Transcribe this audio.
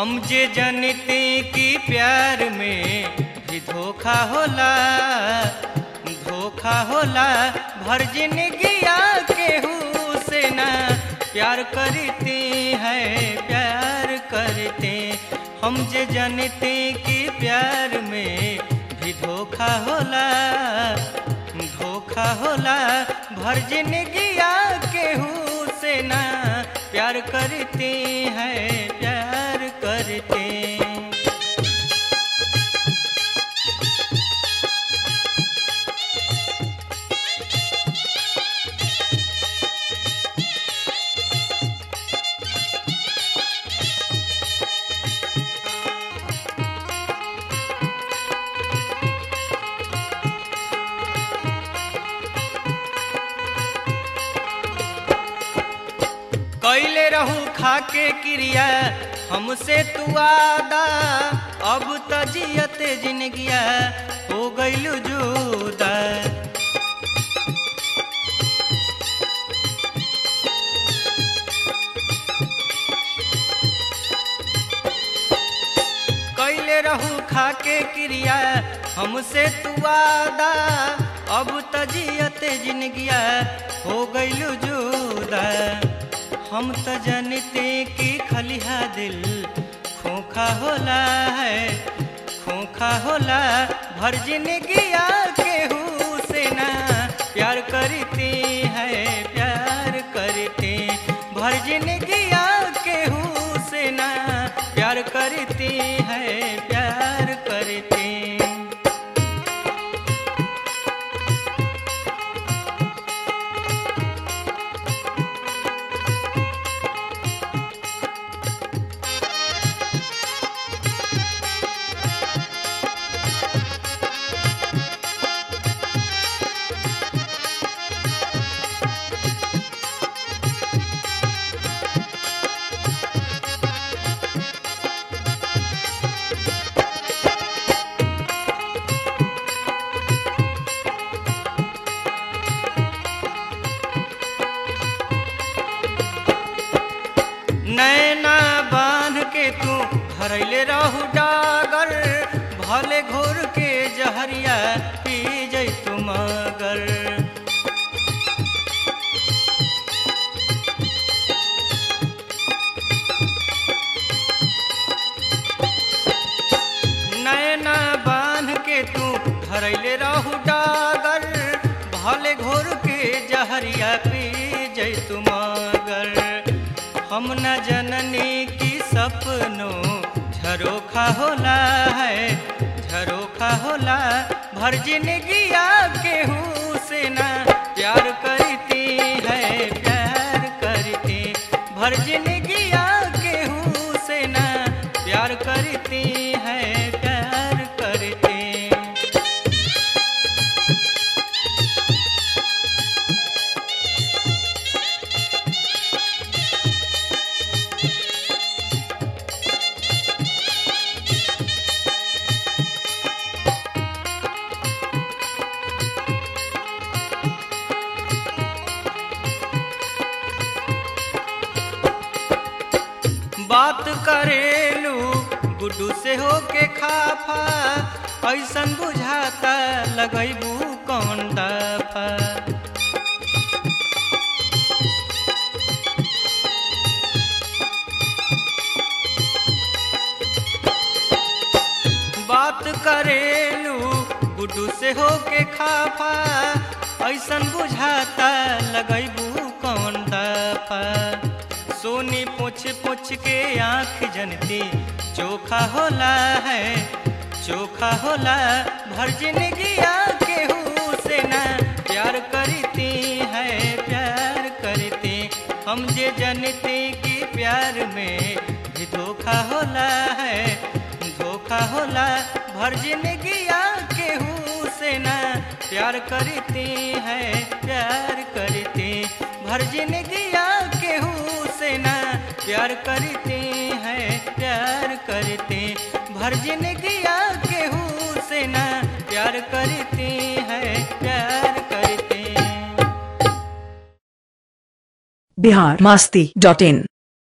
हम जे जनते कि प्यार में भी धोखा होला धोखा होला भर जिंदगिया केहू से ना प्यार करते हैं प्यार करते हम जे जानते कि प्यार में भी धोखा होला धोखा होला भर जिंदगिया केहू से ना प्यार करते हैं प्यार करते कैले रहू खाके क्रिया हमसे तू आदा अब त जियते जिनगिया हो गइलू जुदा कैले रहू खाके क्रिया हमसे तू आदा अब त जियते जिनगिया हो गइलू जुदा हम त जानते कि खलिहा दिल खोखा होला है खोखा होला भर जिंदगिया केहू से ना प्यार करते हैं प्यार करते भर जिंदगिया केहू से ना प्यार करते हैं प्यार करते नैना बांध के तू भरैले रहू डागर भले घोर के जहरिया पी जैतु मगर नैना बांध के तू धरैले रहू डागर भले घोर के जहरिया पी जैतु मगर हम न जननी की सपनों झरोखा होला है झरोखा होला भर जिंदगिया केहू से ना प्यार करती है प्यार करती भर जिंदगिया केहू से ना प्यार करती है प्यार करती बात करेलू गुड्डू से होके खाफा ऐसन बुझाता लगैबू कौन दफा बात करेलू गुड्डू से होके खाफा ऐसन बुझाता लगैबू कौन दफा सोनी पोछ पोछ के आँख जनती चोखा होला है चोखा होला भर जिंदगिया केहू से ना प्यार करती है प्यार करती हम जे जानते कि प्यार में भी धोखा होला है धोखा होला भर जिंदगिया केहू से ना प्यार करती है प्यार करती भर जिंदगिया केहू से ना प्यार करते हैं प्यार करते भर जिंदगिया केहू से ना प्यार करते हैं प्यार करते बिहार मस्ती डॉट इन